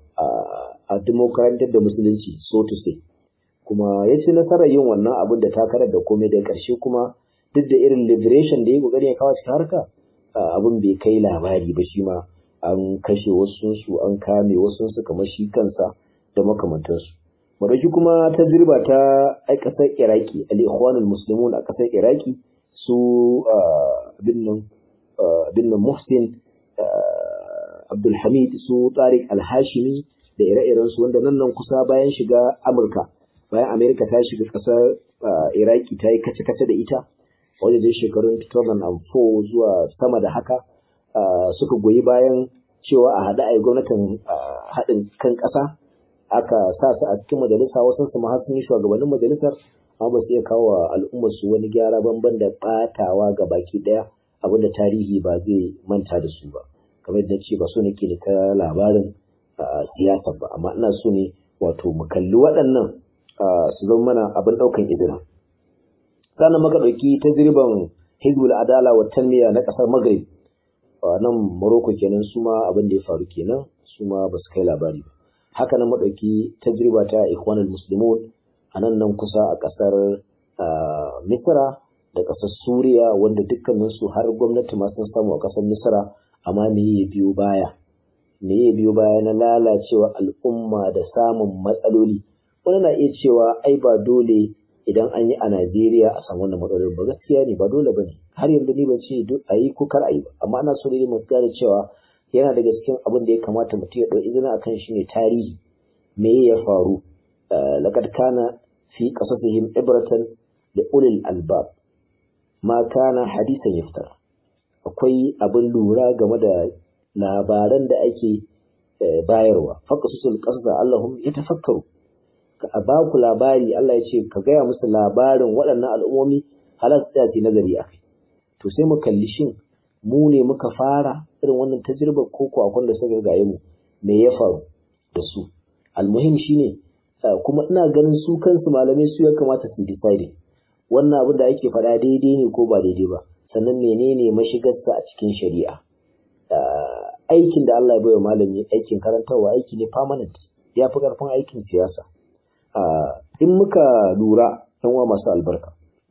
a demokradantar da musulunci so to say kuma ya ci nasarar yin wannan abin da takarar da komai da ƙarshe kuma duk da irin liberation da ya kokarin ya kawo cikin harka abin bai kai labari ba shi ma an kashe wasu su an kame wasu su kamar shi kansa da makamantansu madauki kuma tajriba ta ai kasar iraki al-ikhwanul muslimun a kasar iraki su binnan binnan muhsin abdulhamid su tariq al-hashimi da ire-iren su wanda nan nan kusa bayan shiga amurka bayan amerika ta shiga kasar iraki ta yi kace-kace da ita wajen dai shekarun 2004 zuwa sama da haka suka goyi bayan cewa a haɗa a yi gwamnatin haɗin kan ƙasa aka sa su a cikin majalisa wasu su ma sun yi shugabannin majalisar amma ba su iya kawo al'ummar su wani gyara banban da ɓatawa ga baki ɗaya abinda tarihi ba zai manta da su ba kamar yadda ce ba so nake da ta labarin siyasa ba amma ina so ne wato mu kalli waɗannan su zama mana abin ɗaukan izina sannan maka ɗauki tajriban hizbul adala wa tanmiya na ƙasar maghrib nan Morocco kenan su ma abin da ya faru kenan su ma ba su kai labari ba haka nan madauki tajriba ta ikhwanul muslimun a nan nan kusa a kasar Misra da kasar Suriya wanda dukkanin su har gwamnati ma sun samu a kasar Misra amma me ya biyo baya me ya biyo baya na lalacewa al'umma da samun matsaloli wani na iya cewa ai ba dole idan an yi a Najeriya a samu wannan matsalolin ba gaskiya ne ba dole ba ne har yanzu ni ban ce a yi ko kar a yi ba amma ana so ne mu gane cewa yana daga cikin abin da ya kamata mutum ya ɗau izina akan shi ne tarihi me ya faru laqad kana fi qasasihim ibratan da ulil albab ma kana hadisan yaftar akwai abin lura game da labaran da ake bayarwa faqasusul qasasa allahum yatafakkaru a ba ku labari Allah ya ce ka gaya musu labarin waɗannan al'ummomi halar tsaya ce nazari a kai to sai mu kalli shin mu ne muka fara irin wannan tajribar ko ko akwai da suka gaye mu me ya faru da su almuhim shine kuma ina ganin su kansu malamai su ya kamata su decide wannan abin da ake faɗa daidai ne ko ba daidai ba sannan menene mashigarsa a cikin shari'a aikin da Allah ya bai wa malami aikin karantarwa aiki ne permanent ya fi ƙarfin aikin siyasa in muka lura uwa masu albarka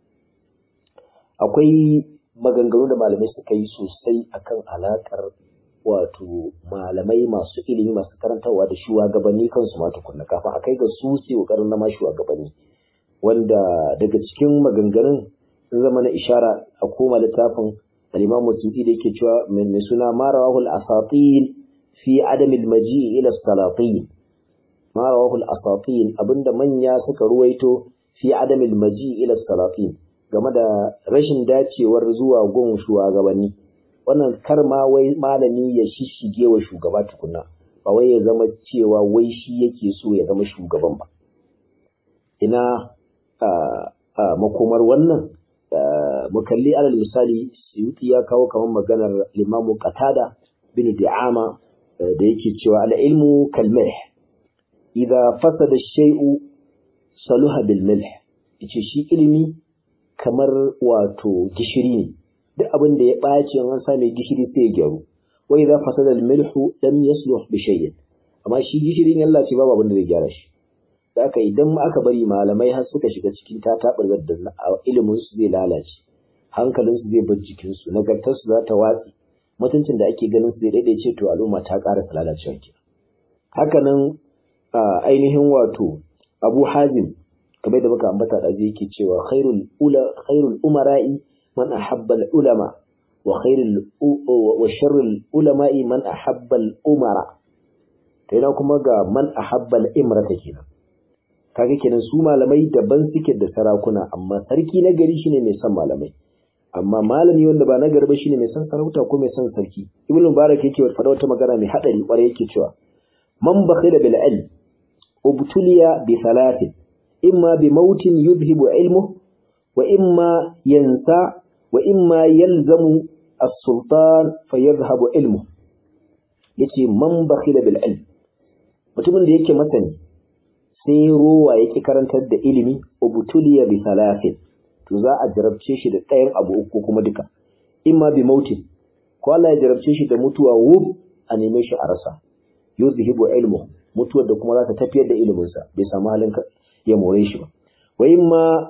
akwai maganganu da malamai suka yi sosai akan alakar wato malamai masu ilimi masu karantarwa da shugabanni kansu ma tukunna kafin a kai ga su su kokarin na ma shugabanni wanda daga cikin maganganun sun zama na ishara a koma littafin al-Imam Suyuti da yake cewa mai suna Marawahul Asatin fi Adamil Maji ila Salatin ma rawahu al-asatin abinda manya suka ruwaito fi adamil maji ila salatin game da rashin dacewar zuwa gun shugabanni wannan kar ma wai malami ya shishige wa shugaba tukunna ba wai ya zama cewa wai shi yake so ya zama shugaban ba ina a makomar wannan mu kalli alal misali Suyuti ya kawo kamar maganar Limamu Qatada bin Di'ama da yake cewa al-ilmu kalmih idza fasada shay'u saluha bil milh yace shi ilimi kamar wato gishiri ne duk abin da ya ɓaci an sa mai gishiri sai ya gyaru wa idza fasada al milhu lam yasluh bi shay'in amma shi gishirin Allah ce babu abin da zai gyara shi haka idan aka bari malamai har suka shiga cikin tatabar da ilimin su zai lalace hankalin su zai bar jikin su nagartar su za ta watsi mutuncin da ake ganin su zai daidaice to al'umma ta ƙara lalacewa kenan haka nan ainihin wato Abu Hazim kamar da muka ambata da zai yake cewa khairul ula khairul umara'i man ahabba ulama wa khairul wa sharrul ulama'i man ahabba umara to yana kuma ga man ahabba imrata kenan kaga kenan su malamai daban suke da sarakuna amma sarki na gari shine mai son malamai amma malami wanda ba na garba shine mai son sarauta ko mai son sarki ibnu mubarak yake faɗa wata magana mai hadari kwarai yake cewa man bakhila bil ilm ubtuliya bi thalathin imma bi mautin yudhibu ilmu wa imma yansa wa imma yalzamu as-sultan fayadhhabu ilmu yace man bakhila bil ilm mutumin da yake masani sai rowa yake karantar da ilimi ubtuliya bi thalathin to za a jarabce shi da ɗayan abu uku kuma duka imma bi mautin ko Allah ya jarabce shi da mutuwa wub a neme shi a rasa yuzhibu ilmu mutuwar da kuma za ta tafiyar da iliminsa bai samu halin ya more shi ba wa imma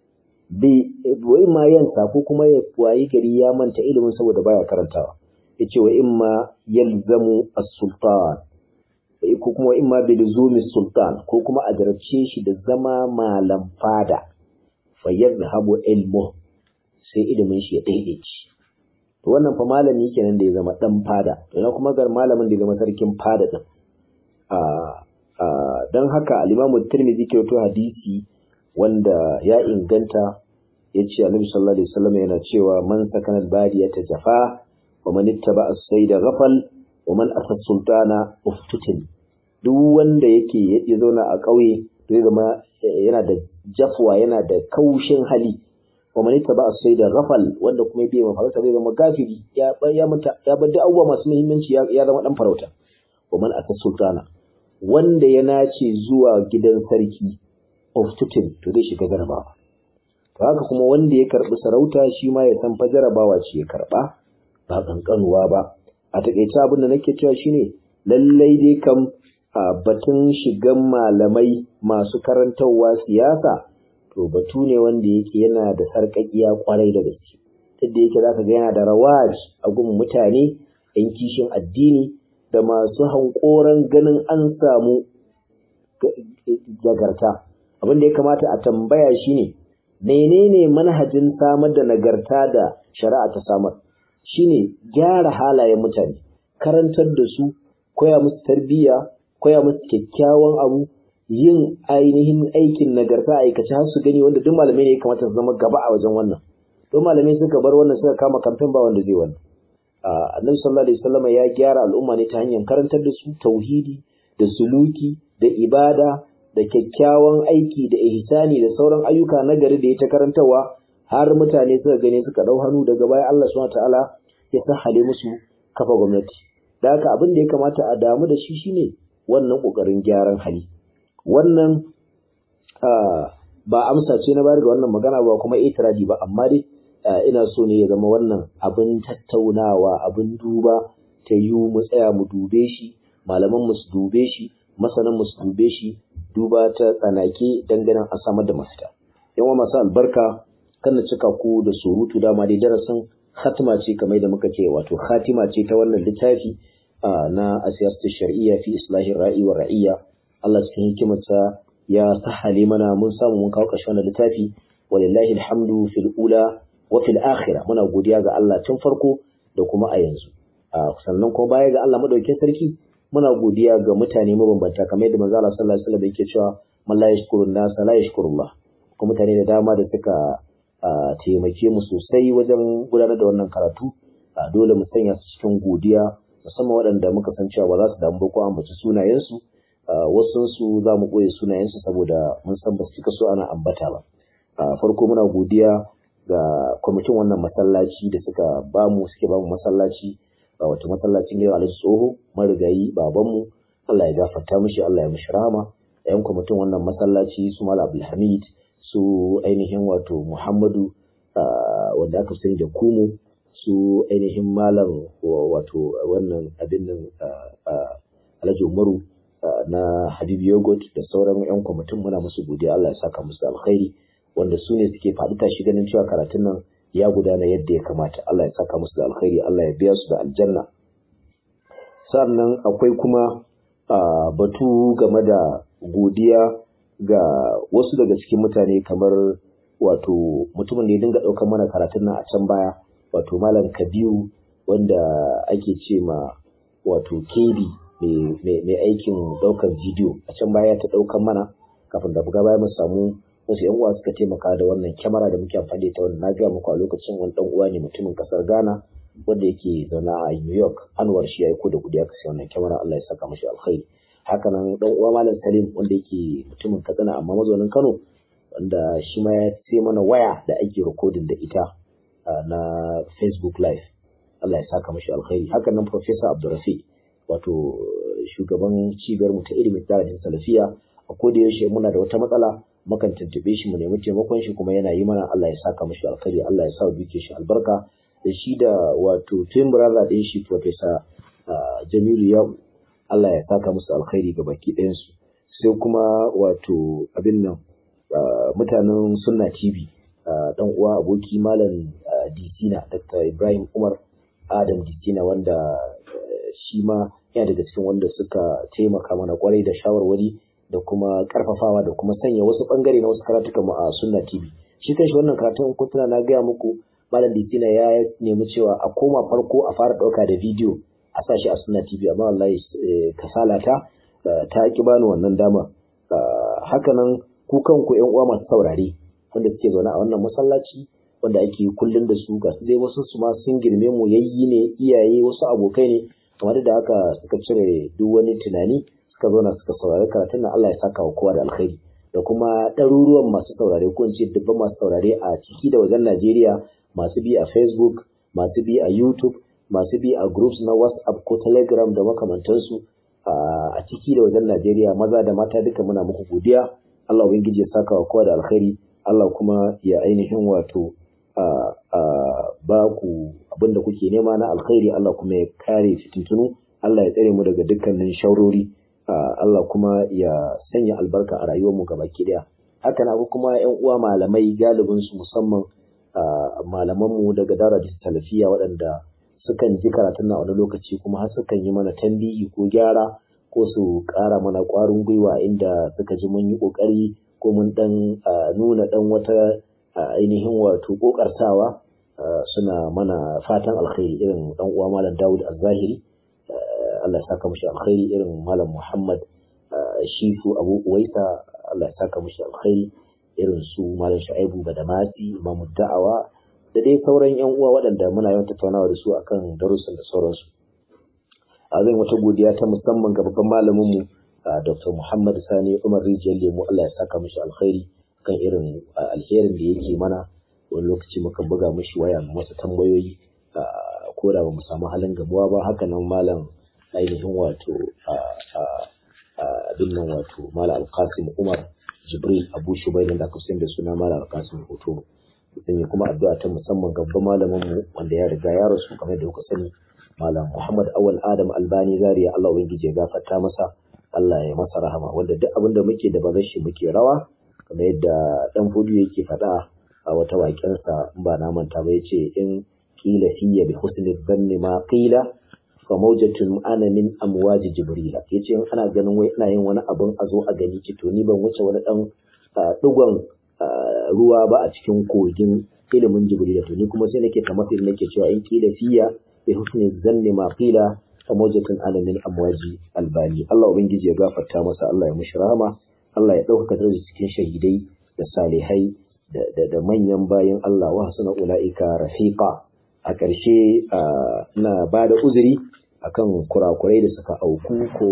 bi wa imma yansa ko kuma ya wayi gari ya manta ilimin saboda baya karantawa yace wa imma yalzamu as-sultan ko kuma imma bi luzumi sultan ko kuma a jarabce shi da zama malam fada fayyadhabu ilmu sai ilimin shi ya daidaici to wannan fa malami kenan da ya zama dan fada to na kuma gar malamin da ya zama sarkin fada din a a dan haka al-Imam Tirmidhi ke wato hadisi wanda ya inganta yace Annabi sallallahu alaihi wasallam yana cewa man sakana al-badiyata jafa wa man ittaba as-sayda ghafal wa man asa sultana uftutin duk wanda yake ya zauna a ƙauye zai zama yana da jafwa yana da kaushin hali wa man ittaba as-sayda ghafal wanda kuma bai ma farauta zai zama gafiri ya ya mata ya bar da abubuwa masu muhimmanci ya zama dan farauta wa man asa sultana wanda ya nace zuwa gidan sarki uftutin to zai shiga jarabawa to haka kuma wanda ya karbi sarauta shi ma ya san fa jarabawa ce ya karba ba kankanuwa ba a takaice abin da nake cewa shine lallai dai kam a batun shigan malamai masu karantarwa siyasa to batu ne wanda yake yana da sarƙaƙiya kwarai da gaske yadda yake zaka ga yana da rawaj a gun mutane yan kishin addini da masu hankoran ganin an samu nagarta abin da ya kamata a tambaya shine menene manhajin samar da nagarta da shari'a ta samar shine gyara halayen mutane karantar da su koya musu tarbiyya koya musu kyakkyawan abu yin ainihin aikin nagarta aikace har su gani wanda duk malamai ne ya kamata su zama gaba a wajen wannan don malamai suka bar wannan suka kama kamfen ba wanda zai wannan annabi sallallahu alaihi wasallam ya gyara al'umma ne ta hanyar karantar da su tauhidi da suluki da ibada da kyakkyawan aiki da ihsani da sauran ayyuka na gari da ya ta karantarwa har mutane suka gani suka dau hannu daga baya Allah subhanahu wataala ya sahale musu kafa gwamnati da haka abin da ya kamata a damu da shi shine wannan kokarin gyaran hali wannan ba amsa ce na bayar ga wannan magana ba kuma itiradi ba amma dai ina so ne ya zama wannan abin tattaunawa abin duba ta yi mu tsaya mu dube shi malaman mu su dube shi masanan mu su dube shi duba ta tsanake dangane a samar da mafita yan masu albarka kan na cika ku da surutu dama dai darasin khatima ce kamar da muka ce wato khatima ce ta wannan littafi na asiyasatu shar'iyya fi islahin ra'i wa ra'iyya Allah cikin hikimarsa ya sahale mana mun samu mun kawo ƙarshen wannan littafi walillahi alhamdu fil ula wa fil akhirah muna godiya ga Allah tun farko da kuma a yanzu sannan kuma baya ga Allah madaukakin sarki muna godiya ga mutane mabambanta kamar yadda manzo Allah sallallahu alaihi wasallam yake cewa man la yashkuru nas la yashkurullah kuma mutane da dama da suka taimake mu sosai wajen gudanar da wannan karatu dole mu sanya su cikin godiya musamman waɗanda muka san cewa ba za su damu ba ko ambaci sunayensu wasu su za mu ɓoye sunayensu saboda mun san ba su cika so ana ambata ba farko muna godiya ga kwamitin wannan masallaci da suka bamu suke bamu masallaci wato masallacin yau alhaji tsoho marigayi babanmu Allah ya gafarta mishi Allah ya mishi rahama yan kwamitin wannan masallaci su Malam Abdulhamid su ainihin wato Muhammadu wanda aka sani da Kumu su ainihin malam wato wannan abin nan Alhaji Umaru na Habibu Yogurt da sauran yan kwamitin muna musu godiya Allah ya saka musu alkhairi wanda su ne suke faɗi tashi ganin cewa karatun nan ya gudana yadda ya kamata Allah ya saka musu da alkhairi Allah ya biya su da aljanna sannan akwai kuma batu game da godiya ga wasu daga cikin mutane kamar wato mutumin da ya dinga ɗaukar mana karatun nan a can baya wato malam kabiru wanda ake ce ma wato kebi mai aikin ɗaukar bidiyo a can baya ta ɗaukar mana kafin da buga baya mu samu wasu yan uwa suka taimaka da wannan kyamara da muke amfani da ita wannan na gaya muku a lokacin wani dan uwa ne mutumin kasar Ghana wanda yake zaune a New York Anwar shi ya aiko da kudi aka sai wannan kyamara Allah ya saka mashi alkhairi haka nan dan uwa Malam Salim wanda yake mutumin Katsina amma mazaunin Kano wanda shi ma ya sai mana waya da ake recording da ita na Facebook live Allah ya saka mashi alkhairi haka nan Professor Abdulrafi wato shugaban cibiyar mu ta ilimin tsarin salafiya a koda yaushe muna da wata matsala mukan tuntube shi mu nemi taimakon shi kuma yana yi mana Allah ya saka mashi alkhairi Allah ya sa duke shi albarka da shi da wato twin brother din shi Professor Jamilu ya Allah ya saka musu alkhairi ga baki ɗayan su sai kuma wato abin nan mutanen Sunna TV dan uwa aboki malam Disina Dr. Ibrahim Umar Adam Disina wanda shi ma yana daga cikin wanda suka taimaka mana kwarai da shawarwari da kuma karfafawa da kuma sanya wasu bangare na wasu karatukan mu a Sunna TV shi kanshi wannan karatun kun tuna na gaya muku Malam Disina ya nemi cewa a koma farko a fara dauka da bidiyo a sa shi a Sunna TV amma wallahi kasala ta ta ki bani wannan dama haka nan ku kanku ƴan uwa masu saurare wanda suke zaune a wannan masallaci wanda ake kullun da su ga su dai wasu su ma sun girme mu yayyi ne iyaye wasu abokai ne kamar da haka suka cire duk wani tunani suka zauna suka saurari karatun nan Allah ya saka wa kowa da alkhairi da kuma ɗaruruwan masu saurare ko in ce dubban masu saurare a ciki da wajen Najeriya masu bi a Facebook masu bi a YouTube masu bi a groups na WhatsApp ko Telegram da makamantansu a ciki da wajen Najeriya maza da mata duka muna muku godiya Allah ubangiji ya saka wa kowa da alkhairi Allah kuma ya ainihin wato ba ku abin da kuke nema na alkhairi Allah kuma ya kare fitintunu Allah ya tsare mu daga dukkanin shaurori Allah kuma ya sanya albarka a rayuwar mu gabaki daya haka na kuma ƴan uwa malamai galibin su musamman malaman mu daga darajar talafiya waɗanda sukan ji karatun na wani lokaci kuma har sukan yi mana tambihi ko gyara ko su ƙara mana ƙwarin gwiwa inda suka ji mun yi ƙoƙari ko mun ɗan nuna ɗan wata ainihin wato ƙoƙartawa suna mana fatan alkhairi irin ɗan uwa malam Dawud Az-Zahiri Allah ya saka mushi alkhairi irin malam Muhammad Shifu Abu Uwaisa Allah ya saka mushi alkhairi irin su malam Shu'aibu Badamasi Imam Da'awa da dai sauran yan uwa waɗanda muna yawan tattaunawa da su akan darussan da sauransu a zan wata godiya ta musamman ga babban malamin mu Dr. Muhammad Sani Umar Rijiyar Lemu Allah ya saka mishi alkhairi kan irin alherin da yake mana wani lokaci muka buga mishi waya mu masa tambayoyi ko da ba mu samu halin gamuwa ba haka nan malam ainihin wato abin nan wato malam Alkasim Umar Jibril Abu Shubailin da aka da suna malam Alkasim Hoto zan yi kuma addu'a ta musamman ga babban malamin mu wanda ya riga ya rasu kamar da kuka sani malam Muhammad Awal Adam Albani Zaria Allah ubangiji ya gafarta masa Allah ya masa rahama wanda duk abin da muke da bazar shi muke rawa kamar yadda dan fudu yake faɗa a wata waƙensa in ba na manta ba yace in qila fiyya bi husni dhanni ma qila fa mawjatun ana min amwaji jibrila yace in ana ganin wai ina yin wani abin a zo a gani ki to ni ban wuce wani dan digon ruwa ba a cikin kogin ilimin jibrila to ni kuma sai nake kamar sai nake cewa in qila fiyya bi husni dhanni ma qila famojatun alamin amwaji albani Allah ubangiji ya gafarta masa Allah ya mushi rahama Allah ya ɗaukaka darajar cikin shahidai da salihai da manyan bayan Allah wa hasuna ulaika rafiqa a ƙarshe na ba da uzuri akan kurakurai da suka auku ko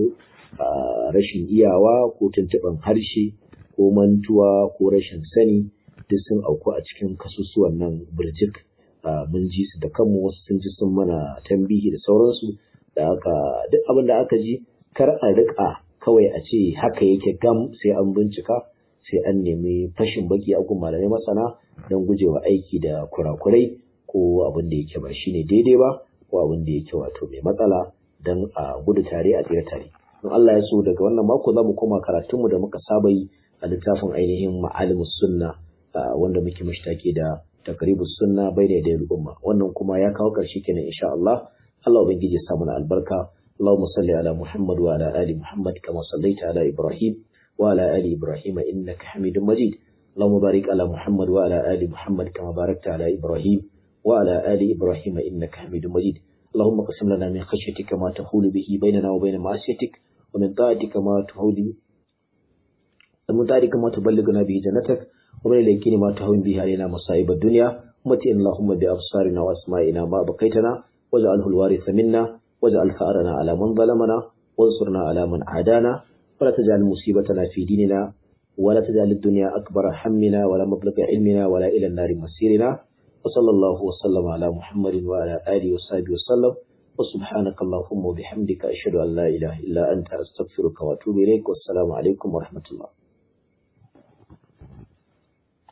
rashin iyawa ko tuntuɓin harshe ko mantuwa ko rashin sani duk sun auku a cikin kasusuwan nan birjik mun ji su da kanmu wasu sun ji sun mana tambihi da sauransu da aka duk abin da aka ji kar a rika kawai a ce haka yake gam sai an bincika sai an nemi fashin baki a gun malamai masana don gujewa aiki da kurakurai ko abin da yake ba shine daidai ba ko abin da yake wato mai matsala don a gudu tare a tsira tare in Allah ya so daga wannan mako za mu koma karatunmu da muka saba yi a littafin ainihin ma'alimus sunna wanda muke mashtake da takribus sunna bai da al'umma wannan kuma ya kawo ƙarshe kenan insha Allah Allah ubangiji ya sa mana albarka اللهم صل على محمد وعلى آل محمد كما صليت على إبراهيم وعلى آل إبراهيم إنك حميد مجيد اللهم بارك على محمد وعلى آل محمد كما باركت على إبراهيم وعلى آل إبراهيم إنك حميد مجيد اللهم قسم لنا من خشيتك ما تحول به بيننا وبين معصيتك ومن طاعتك ما تحول المدارك ما تبلغنا به جنتك ومن اليقين ما تهون به علينا مصائب الدنيا ومتئ اللهم بأبصارنا وأسمائنا ما بقيتنا واجعله الوارث منا واجعل ثأرنا على من ظلمنا وانصرنا على من عادانا ولا تجعل مصيبتنا في ديننا ولا تجعل الدنيا أكبر همنا ولا مبلغ علمنا ولا إلى النار مسيرنا وصلى الله وسلم على محمد وعلى آله وصحبه وسلم وسبحانك اللهم وبحمدك أشهد أن لا إله إلا أنت أستغفرك وأتوب إليك والسلام عليكم ورحمة الله